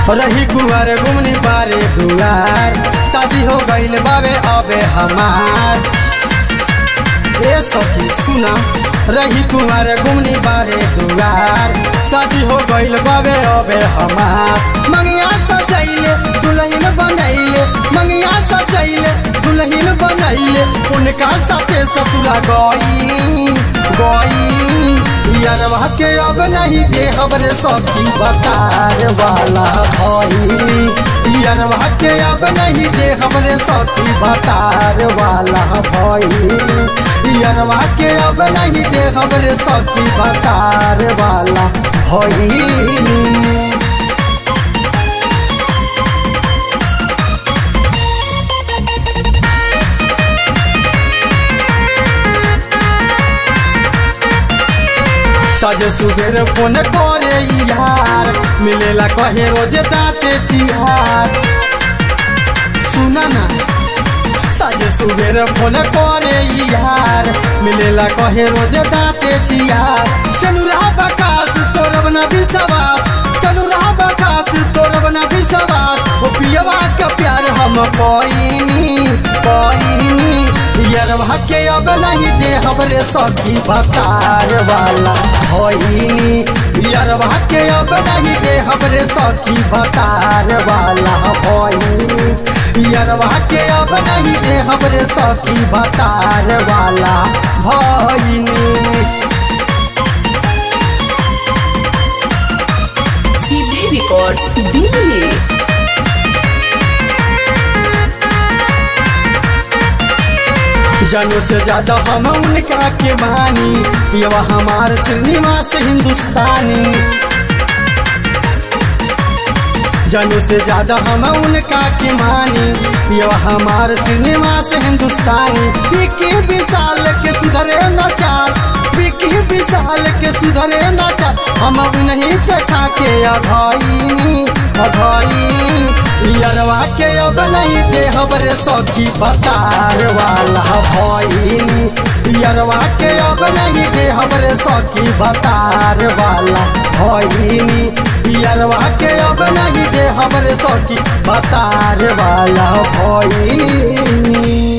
रही कुंवर घुमनी बारे दुआर शादी हो गईल बाबे अबे हमार ए सखी सुना रही कुंवर घुमनी बारे दुआर शादी हो गईल बाबे अबे हमार मंगिया सजैले दुल्हन बनैले मंगिया सजैले दुल्हन बनैले उनका साथे ससुरा गई गई यारवा के अब नहीं दे हमरे सखी बतार वाला भई यारवा के अब नहीं दे हमरे सखी बतार वाला भई यारवा के अब नहीं दे हमरे सखी बतार वाला भई सज सुबेर फोन करे यार मिलेला कहे रोज दाते चिहार सुना ना सज सुबेर फोन करे यार मिलेला कहे रोज दाते चिहार चनुरा बकास तोरब ना विश्वास चनुरा बकास तोरब ना विश्वास ओ पियवा का प्यार हम कोईनी कोईनी यरवा के अब नहीं दे हमरे सखी बतार वाला होइनी यरवा के अब नहीं दे हमरे सखी बतार वाला होइनी यरवा के अब नहीं दे हमरे सखी बतार वाला भइनी सीधे रिकॉर्ड दिल्ली जनों से ज्यादा हम उनका के मानी ये वह हमार श्रीनिवास हिंदुस्तानी जनों से ज्यादा हम उनका के मानी ये वह हमार श्रीनिवास हिंदुस्तानी विकी विशाल के सुधरे न चाल विकी विशाल के सुधरे न चाल हम नहीं देखा के अभाईनी अभाईनी यरवा के अब नहीं दे हमरे सखी बतार वाला भइनी यरवा के अब नहीं दे हमरे सखी बतार वाला भइनी यरवा के अब नहीं दे हमरे सखी बतार वाला भइनी